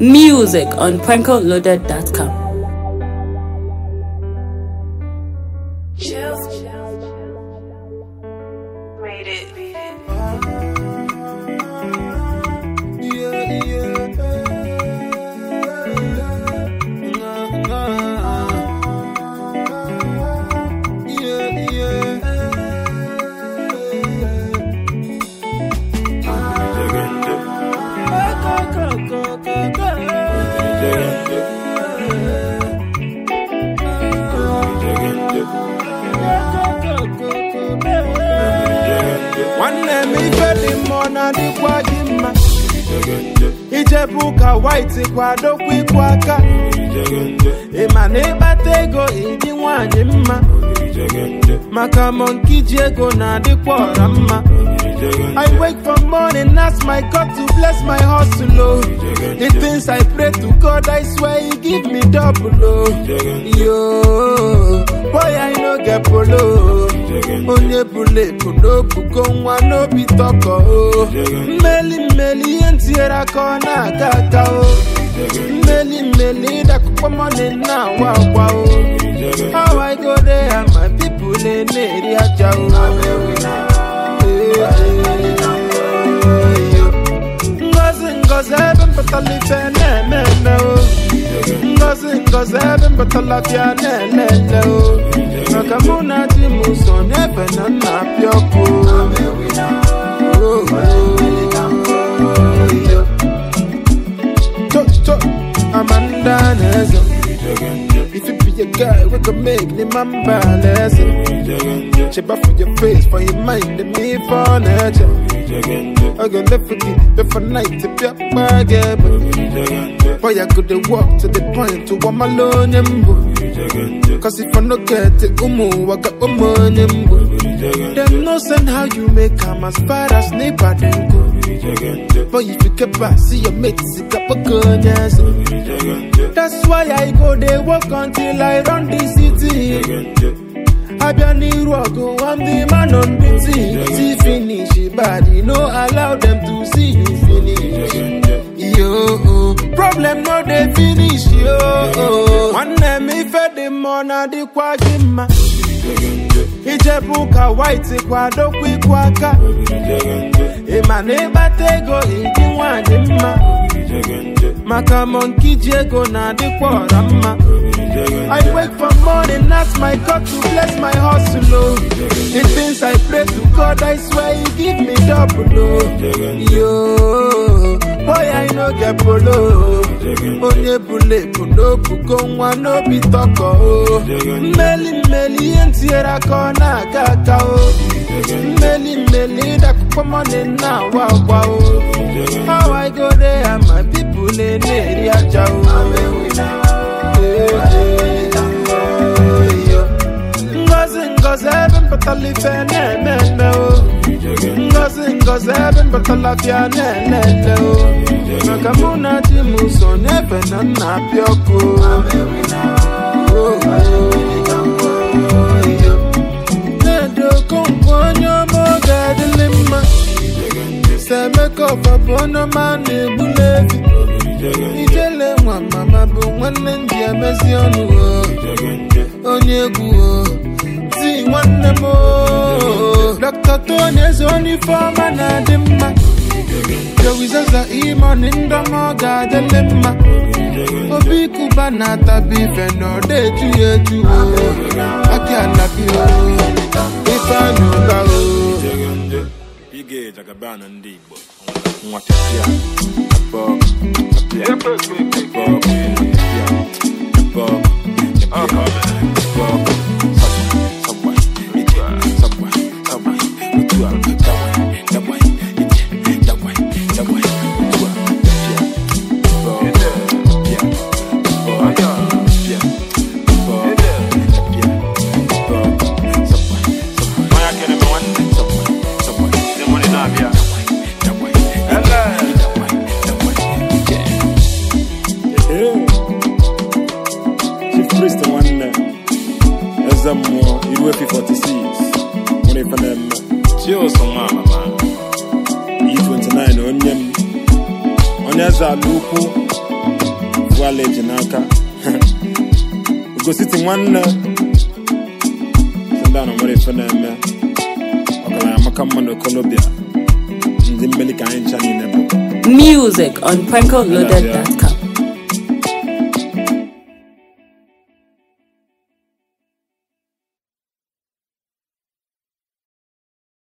Music on prankoloaded.com. Made it. nwanne m ife dị mma ọ na-adịkwa gị mma ijebu ụka white kwadokwa ịkwụ aka ịma na ịkpata ego ịdị nwanyị mma maka monki ji ego na-adịkwa ọra mma I wake from morning, ask my God to bless my hustle. Oh. The things I pray to God, I swear He give me double. Oh. Yo, boy, I no get polo. Onye bule puno bugo nwa n'obi tọkọ o. Mmeli mmeli ihe ntinyere aka ọ na-aga aga o. Mmeli mmeli ịdakụkpọ mọni na-awa akwa o. How I go there and my people na-eri aja o. Ngozi ngozi ebe mpụtara ife na-eme eme o Ngozi ngozi ebe mpụtara bịa na-ele ele o Maka mụ na di m so n'ebe na nna apịa ọkụ Oh, oh, yo. Cho cho Amanda na-eze If you be a guy, we can make the man balance. Cheba for your face, for your mind, and me for nature. I go left for the left for night to be up my game. Boy, I could walk to the point to one alone. Cause if I no get it, umu, I got one money. Them no send how you make come as far as neighbor then go. But if you keep back, see your mates, it up a gun, yes. That's why I go they walk until I run the city. Abia n'iru ọgụ, I'm the man on the team. See finish, body, no allow them to see you finish. Yo, problem no dey finish, yo. Nwanne m ife dị mma ọ na-adịkwa gị mma. Ijebu ụka white kwadokwa ịkwụ aka. Ịma na ịkpata ego ịdị nwanyị mma. Maka monki ji ego na-adịkwa ọra mma. I wake from morning, ask my God to bless my hustle. Oh. The things I pray to God, I swear He give me double. Oh. Yo, boy, I no get polo. Onye bule puno bugo nwa n'obi tọkọ. Oh. Mmeli mmeli ihe ntinyere aka ọ na-aga aga. Oh. Mmeli mmeli ịdakụkpọ mọni na-awa agwa. Oh. How I go there and my people na-eri aja. Oh. Ngozi ngozi ebe mpụtara ife na-eme eme o Ngozi ngozi ebe mpụtara bịa na-ele ele o Maka mụ na di m so n'ebe na nna apịa ọkụ Oh, Na-edo okonkwo onye ọma oge adịlị mma Semeka ọfabụ onye ọma na-egbuli efi Ijele nwa mama bụ nwanne ndị emezi ọnụ o onye egwu o ti nwanne m o Dr. Tony eze onye ifeọma na-adị mma jowizaza imoni ndọma ọ ga-adịlị mma obi kuba na-atabi ife na ọ na-eju ya eju o aki alabi o ife anya ụba o Ige jagabana ndị Igbo nwa pịapịa abọ pịapịa abọ pịapịa abọ pịapịa abọ sabwa ije sabwa sabwa otu a dawa dawa ije dawa dawa otu a pịapịa abọ pịapịa abọ pịapịa abọ pịapịa abọ sabwa sabwa Maya kere me nwanne sabwa sabwa ndị mụrụ na-abịa dawa dawa dawa ije Chief Priest nwanne eze mmụọ iru efi 46 nwere ife na-eme chioso nwa mama E29 onye m onye eze ala ukwu knowledge n'aka ugositi nwanne sị ndị a na nwere ife na-eme ọgaranya maka mma n'okolobịa ndị mmeli ka anyị ncha niile bụ Music on PrankoLoaded.com.